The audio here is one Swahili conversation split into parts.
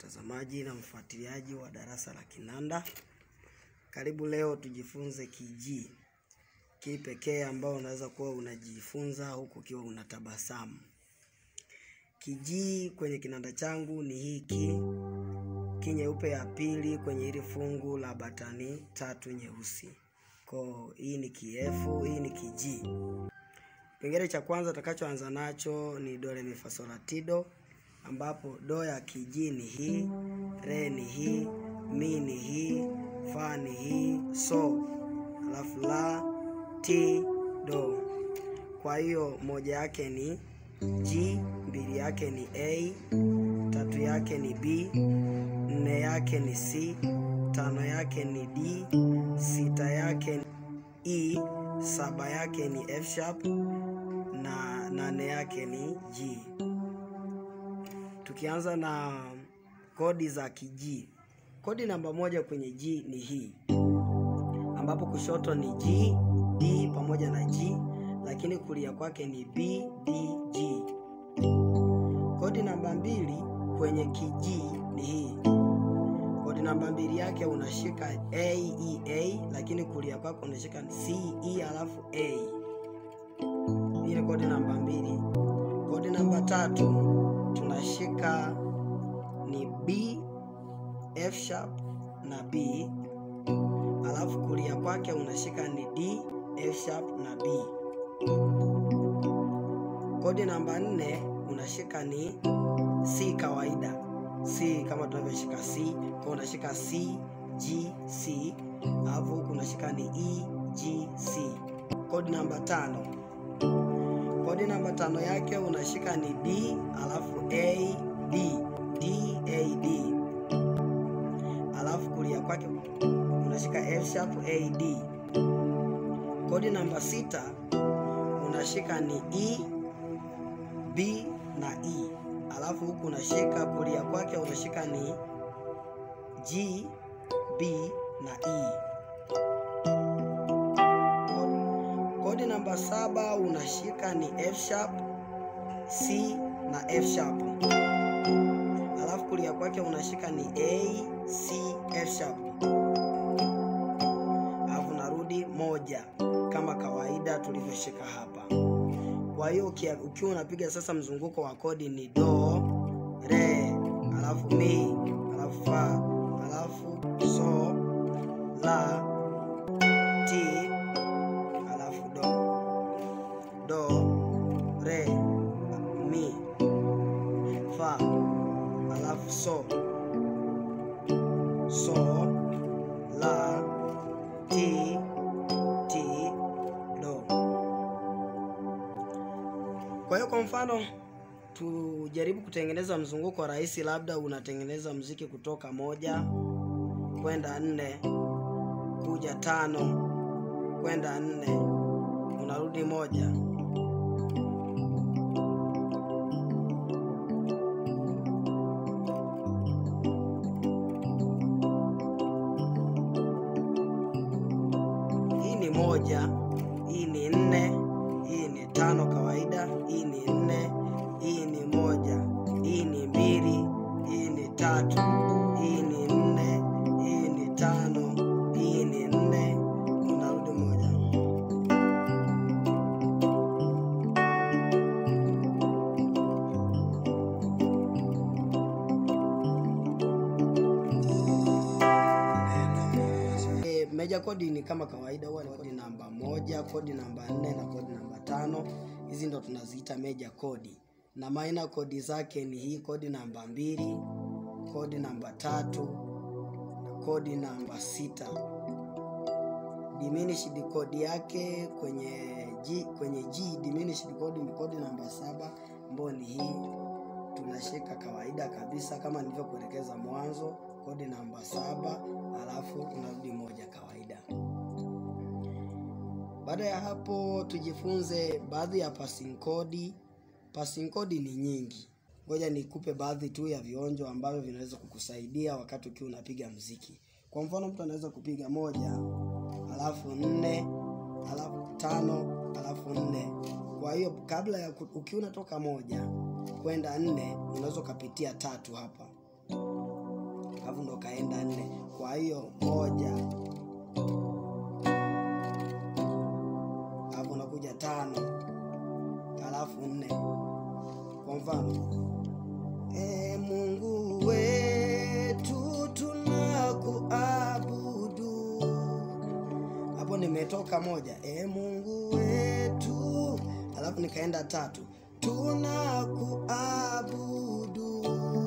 mtazamaji na mfuatiliaji wa darasa la kinanda. Karibu leo tujifunze kijii, kii pekee ambao unaweza kuwa unajifunza huku ukiwa unatabasamu. Kijii kwenye kinanda changu ni hiki ki nyeupe ya pili kwenye hili fungu la batani tatu nyeusi. Ko hii ni kiefu, hii ni kijii. Kipengele cha kwanza tutakachoanza nacho ni do re mi fa sol la ti do, ambapo do ya kijii ni hii, re ni hii, mi ni hii, fa ni hii, so alafu la, ti, do. Kwa hiyo moja yake ni G, mbili yake ni A, tatu yake ni B, nne yake ni C, tano yake ni D, sita yake ni E, saba yake ni F sharp na nane yake ni G. Tukianza na kodi za kijii, kodi namba moja kwenye G ni hii, ambapo kushoto ni G, D pamoja na G, lakini kulia kwake ni B, D, G. Kodi namba mbili kwenye kijii ni hii, kodi namba mbili yake unashika A, E, A, lakini kulia kwake unashika C, E alafu A. Hii ni kodi namba mbili. Kodi namba tatu tunashika ni B, F sharp na B, alafu kulia kwake unashika ni D, F sharp na B. Kodi namba nne unashika ni C kawaida, C kama tunavyoshika C, kwa unashika C, G, C, alafu huku unashika ni E, G, C. Kodi namba tano kodi namba tano yake unashika ni D alafu A D D A D, alafu kulia kwake unashika F sharp A D. Kodi namba sita unashika ni E B na E, alafu huku unashika kulia kwake unashika ni G B na E. Kodi namba saba unashika ni F sharp, C na F sharp, alafu kulia kwake unashika ni A, C, F sharp, alafu narudi moja kama kawaida tulivyoshika hapa. Kwa hiyo ukiwa unapiga sasa mzunguko wa kodi ni do, re, alafu mi, alafu fa, alafu so, la, ti do re mi fa alafu so so la ti ti do. Kwa hiyo kwa mfano tujaribu kutengeneza mzunguko rahisi, labda unatengeneza mziki kutoka moja kwenda nne kuja tano kwenda nne unarudi moja hii ni moja, hii ni nne, hii ni tano kawaida, hii ni nne, hii ni moja, hii ni mbili, hii ni tatu, hii ni nne, hii ni tano, hii ni nne, unarudi moja. Meja kodi ni kama kawaida, huwa ni kodi namba moja, kodi namba nne na kodi namba tano. Hizi ndo tunaziita meja kodi, na minor kodi zake ni hii kodi namba mbili, kodi namba tatu na kodi namba sita. Diminished kodi yake kwenye G, kwenye G diminished kodi ni kodi namba saba ambayo ni hii tunashika kawaida kabisa kama nilivyokuelekeza mwanzo, kodi namba saba alafu unarudi moja kawaida. Baada ya hapo, tujifunze baadhi ya passing kodi. Passing kodi ni nyingi, ngoja nikupe baadhi tu ya vionjo ambavyo vinaweza kukusaidia wakati ukiwa unapiga mziki. Kwa mfano, mtu anaweza kupiga moja alafu nne alafu tano alafu nne. Kwa hiyo kabla ya ukiwa unatoka moja kwenda nne, unaweza ukapitia tatu hapa alafu ndo kaenda nne kwa hiyo moja alafu unakuja tano alafu nne kwa mfano e mungu wetu tunakuabudu hapo nimetoka moja e mungu wetu alafu nikaenda tatu tunakuabudu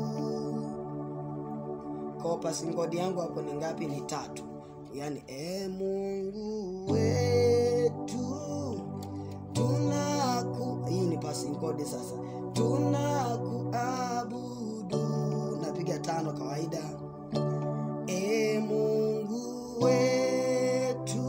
kwa passing code yangu hapo ni ngapi ni tatu yaani e mungu wetu tunaku hii ni passing code sasa tunakuabudu napiga tano kawaida e mungu wetu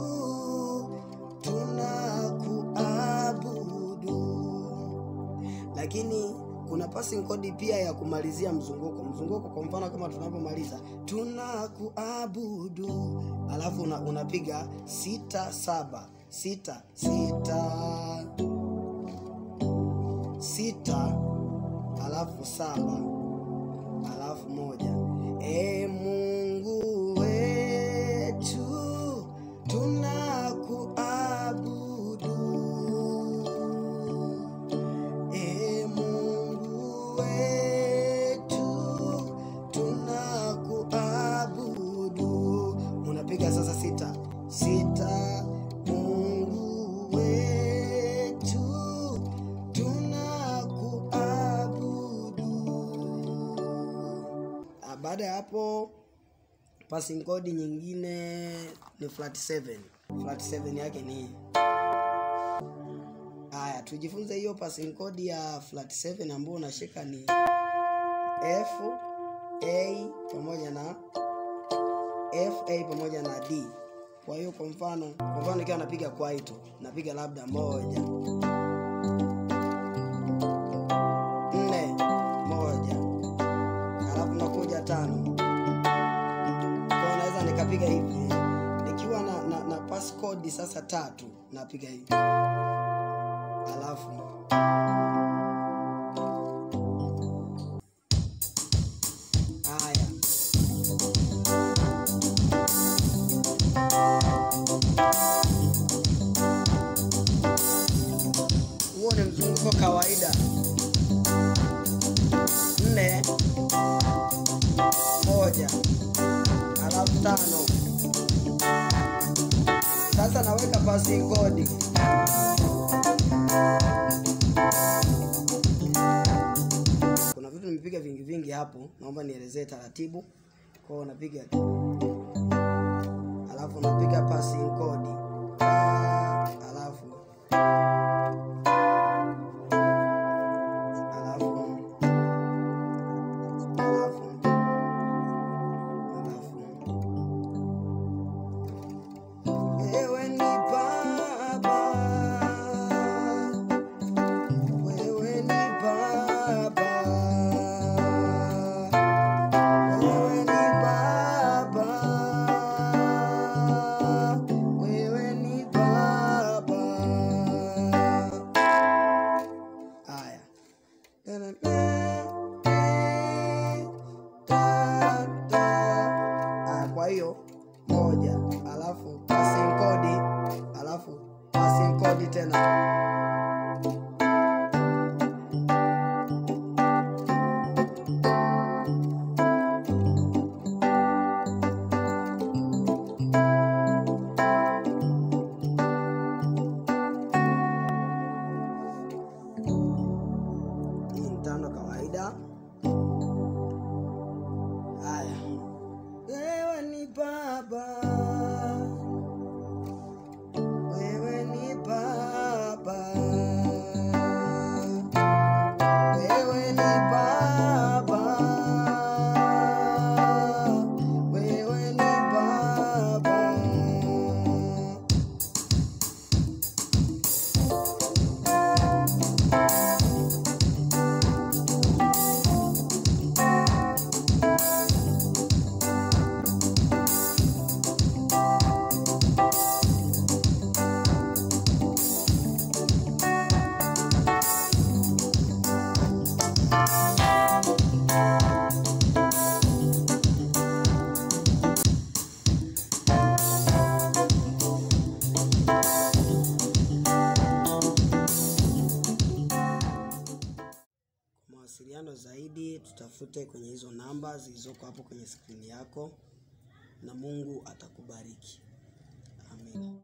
tunakuabudu lakini kuna passing code pia ya kumalizia mzunguko mzunguko kwa mfano kama tunavyomaliza tunakuabudu alafu una, unapiga sita saba sita sita sita alafu saba alafu moja e mungu wetu tunakuabudu e mungu wetu tunakuabudu unapiga sasa sita sita mungu wetu tunakuabudu Ah, baada ya hapo passing code nyingine ni flat 7 flat 7 yake ni hii haya tujifunze hiyo passing code ya flat 7 ambayo unashika ni f a pamoja na f a pamoja na d kwa hiyo kwa mfano kwa mfano nikiwa napiga kwaito napiga labda moja nne moja alafu nakuja tano kwa naweza nikapiga hivi nikiwa na, na, na passcode sasa tatu napiga hivi alafu haya huo ni mzunguko kawaida nne moja alafu tano sasa naweka passing code kuna vitu nimepiga vingi vingi hapo naomba nielezee taratibu kwao unapiga alafu unapiga passing code Ah, alafu alafu alafu alafu wewe ni baba wewe ni baba wewe ni baba wewe ni baba haya Ah, kwa hiyo moja alafu passing code alafu passing code tena hii ni tano kawaida haya wewe ni baba wewe ni baba wewe ni baba wewe ni baba tutafute kwenye hizo namba zilizoko hapo kwenye skrini yako, na Mungu atakubariki. Amen.